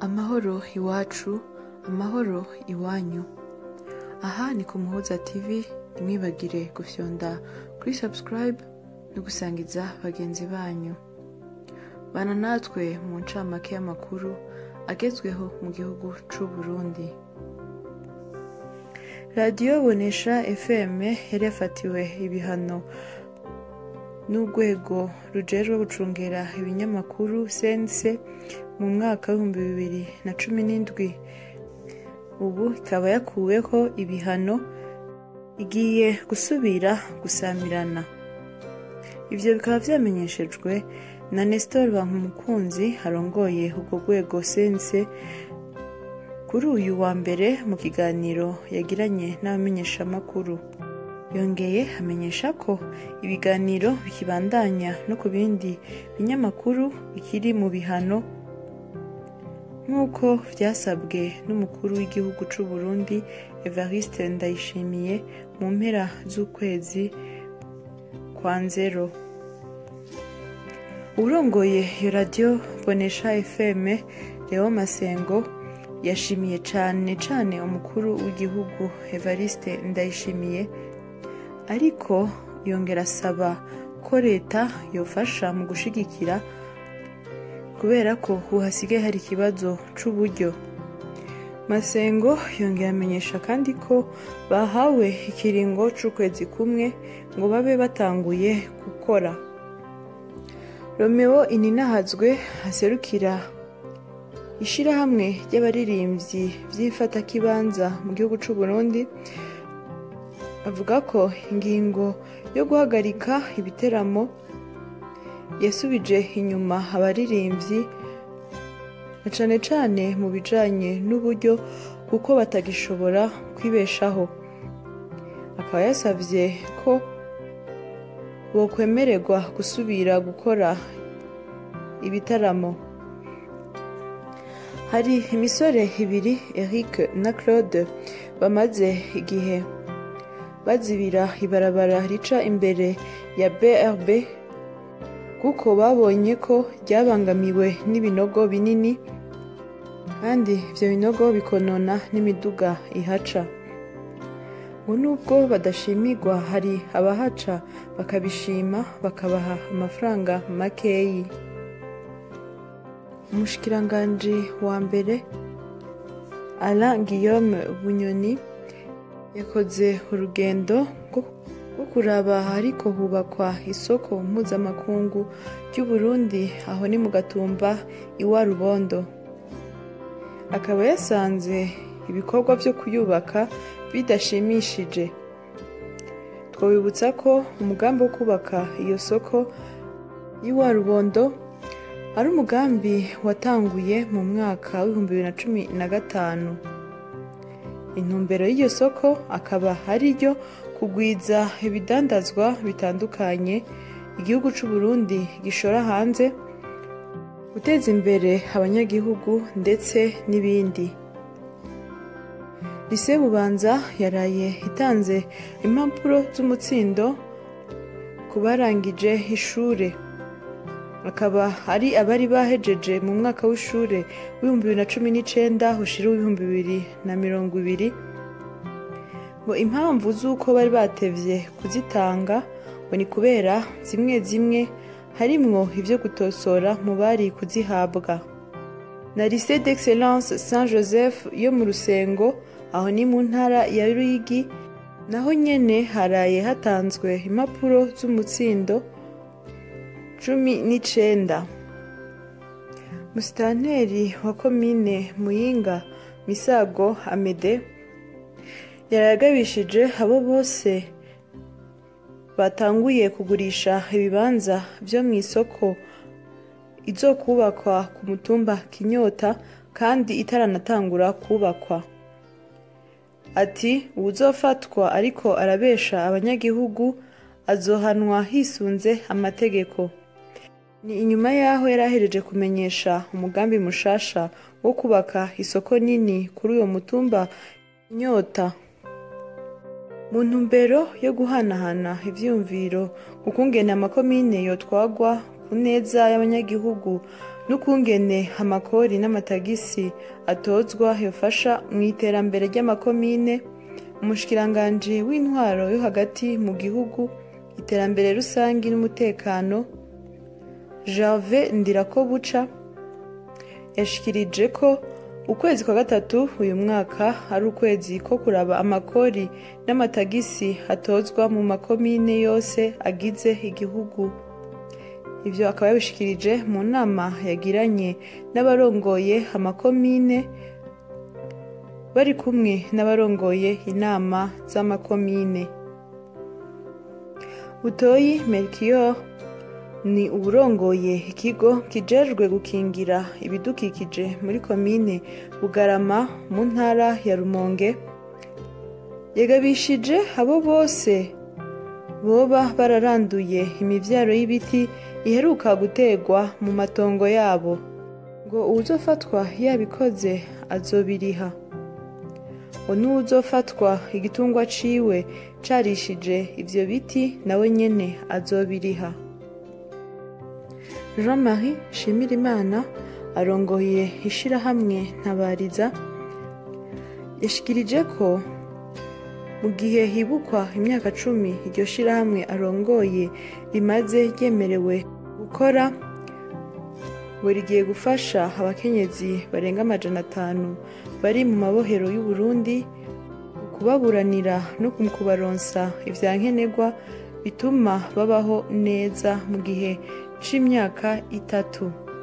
amahoro iwacu amahoro iwanyu aha ni ku muhuza tv ntimwibagire gufyonda kuri subscribe no gusangiza bagenzi banyu bana natwe mu ncamake y'amakuru agezweho mu gihugu c'u Burundi radiyo bonesha fm yari yafatiwe ibihano n'urwego rujejwe gucungera ibinyamakuru sense mu mwaka w'ibihumbi bibiri na cumi n'indwi ubu ikaba yakuweho ibihano igiye gusubira gusamirana ivyo bikaba vyamenyeshejwe na nestor bankumukunzi arongoye urwo rwego sense kuri uyu wa mbere mu kiganiro yagiranye n'abamenyeshamakuru yongeye amenyesha ko ibiganiro bikibandanya no ku bindi binyamakuru bikiri mu bihano nk'uko vyasabwe n'umukuru w'igihugu c'u Burundi Evariste Ndayishimiye mu mpera z'ukwezi kwa nzero urongoye iyo radiyo bonesha fm leo masengo yashimiye cane cane umukuru w'igihugu Evariste Ndayishimiye ariko yongera asaba ko leta yofasha mu gushigikira kubera ko ubu hasigaye hari ikibazo c'uburyo masengo yongera amenyesha kandi ko bahawe ikiringo c'ukwezi kumwe ngo babe batanguye gukora romeo ininahazwe aserukira ishirahamwe ry'abaririmbyi vy'ifatakibanza mu gihugu c'u Burundi avuga ko ingingo yo guhagarika ibiteramo yasubije inyuma abaririmbyi na cane cane mu bijanye n'uburyo kuko batagishobora kwibeshaho akaba yasavye ko bokwemererwa gusubira gukora ibitaramo hari imisore ibiri Eric na Claude bamaze igihe bazibira ibarabara rica imbere ya BRB kuko babonye ko ryabangamiwe n'ibinogo binini kandi ivyo binogo bikonona n'imiduga ihaca ngo nubwo badashimirwa hari abahaca bakabishima bakabaha amafaranga makeyi umushikiranganji wa mbere Alain Guillaume Bunyoni yakoze urugendo rwo kuraba ariko hubakwa isoko mpuzamakungu ry'uburundi aho ni mu gatumba iwa rubondo akaba yasanze ibikorwa vyo kuyubaka bidashimishije twabibutsa ko umugambi wo kubaka iyo soko y'iwa rubondo ari umugambi watanguye mu mwaka w'ibihumbi bibiri na cumi na gatanu intumbero y'iyo soko akaba ari ryo kugwiza ibidandazwa bitandukanye igihugu c'u Burundi gishora hanze guteza imbere abanyagihugu ndetse n'ibindi lise bubanza yaraye itanze impapuro z'umutsindo ku barangije ishure akaba ari abari bahejeje mu mwaka w'ishure w'ibihumbi bibiri na cumi n'icenda ushira w'ibihumbi bibiri na mirongo ibiri ngo impamvu z'uko bari batevye kuzitanga ngo ni kubera zimwe zimwe harimwo ivyo gutosora mu bari kuzihabwa na lycée d'excellence saint joseph yo mu rusengo aho ni mu ntara ya ruyigi naho nyene haraye hatanzwe impapuro z'umutsindo cumi n'icenda musitanteri wa komine muyinga misago amede yaragabishije abo bose batanguye kugurisha ibibanza vyo mu isoko izokubakwa ku mutumba kinyota kandi itaranatangura kubakwa ati uwuzofatwa ariko arabesha abanyagihugu azohanwa hisunze amategeko ni inyuma y'aho yari ahereje kumenyesha umugambi mushasha wo kubaka isoko nini kuri uyo mutumba inyota mu ntumbero yo guhanahana ivyiyumviro ku kungene amakomine yotwagwa ku neza y'abanyagihugu n'ukungene amakori n'amatagisi atozwa yofasha mu iterambere ry'amakomine umushikiranganji w'intwaro yo hagati mu gihugu iterambere rusange n'umutekano Gervais Ndirakobuca yashikirije ko ukwezi kwa gatatu uyu mwaka ari ukwezi ko kuraba amakori n'amatagisi atozwa mu makomine yose agize igihugu ivyo akaba yabishikirije mu nama yagiranye n'abarongoye amakomine bari kumwe n'abarongoye inama z'amakomine butoyi melchior ni uburongoye ikigo kijejwe gukingira ibidukikije muri komine bugarama mu ntara ya rumonge yagabishije abo bose boba bararanduye imivyaro y'ibiti iheruka gutegwa mu matongo yabo ngo uwuzofatwa yabikoze azobiriha ngo n'uwuzofatwa igitungwa ciwe carishije ivyo biti nawe nyene azobiriha jean-marie shimirimana arongoye ishirahamwe ntabariza yashikirije ko mu gihe hibukwa imyaka cumi iryo shirahamwe arongoye rimaze ryemerewe gukora ngo rigiye gufasha abakenyezi barenga amajana atanu bari mu mabohero y'uburundi kubaburanira no mu kubaronsa ivyankenerwa bituma babaho neza mu gihe c'imyaka itatu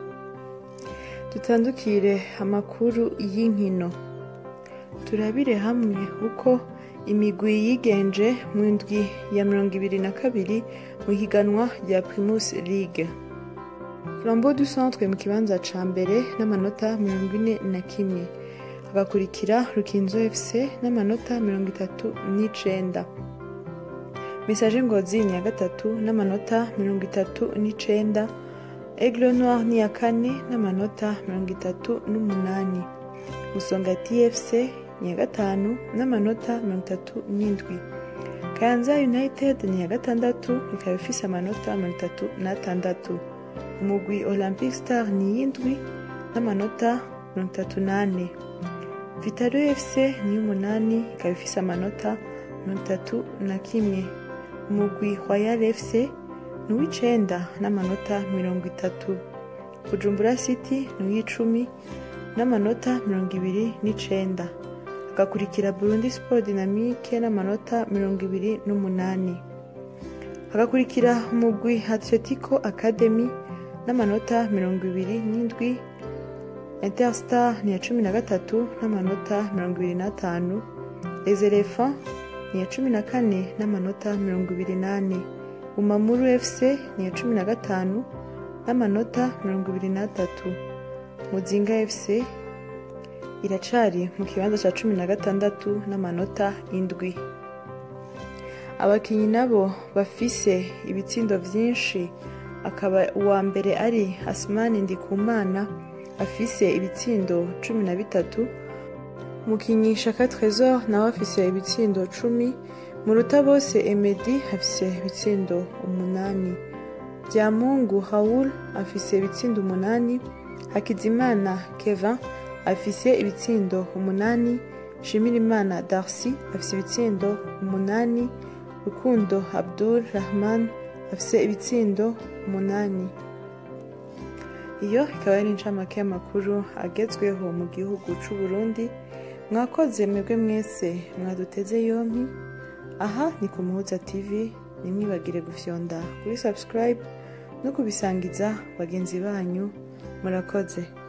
dutandukire amakuru y'inkino turabire hamwe uko imigwi yigenje mu ndwi ya mirongo ibiri na kabiri mu higanwa rya primus league flambeau du centre mu kibanza ca mbere n'amanota mirongo ine na kimwe hagakurikira rukinzo fc n'amanota mirongo itatu n'icenda message ngozi ni ya gatatu n'amanota mirongo itatu n'icenda aigle noir ni ya kane n'amanota mirongo itatu n'umunani musonga tfc ni ya gatanu n'amanota mirongo itatu n'indwi kayanza united ni ya gatandatu ikaba ifise amanota mirongo itatu n'atandatu umugwi olympic star ni y'indwi n'amanota mirongo itatu n'ane vitaro fc ni y'umunani ikaba ifise amanota mirongo itatu na kimwe umugwi royal fc ni uw'icenda n'amanota mirongo itatu bujumbura city ni uw'icumi n'amanota mirongo ibiri n'icenda hagakurikira burundi sport dynamique n'amanota mirongo ibiri n'umunani hagakurikira umugwi atletico academy n'amanota mirongo ibiri n'indwi interstar ni iya cumi na gatatu n'amanota mirongo ibiri n'atanu les elephants ni iya cumi na kane n'amanota mirongo ibiri n'ane umamuru fc ni iya cumi na gatanu n'amanota mirongo ibiri n'atatu muzinga fc iracari mu kibanza cya cumi na gatandatu n'amanota indwi abakinnyi nabo bafise ibitsindo vyinshi akaba uwa mbere ari asmani ndikumana afise ibitsindo cumi na bitatu umukinnyi shaka trésor nawe afise ibitsindo cumi muruta bose emedi afise ibitsindo umunani byamungu haul afise ibitsindo umunani hakizimana kevin afise ibitsindo umunani shimirimana darcy afise ibitsindo umunani rukundo abdul rahman afise ibitsindo umunani iyo ikaba ari incamake y'amakuru agezweho mu gihugu c'u Burundi mwakoze mwebwe mwese mwaduteze yompi aha ni ku muhuza tv nimwibagire gufyonda kuri subscribe no kubisangiza bagenzi banyu murakoze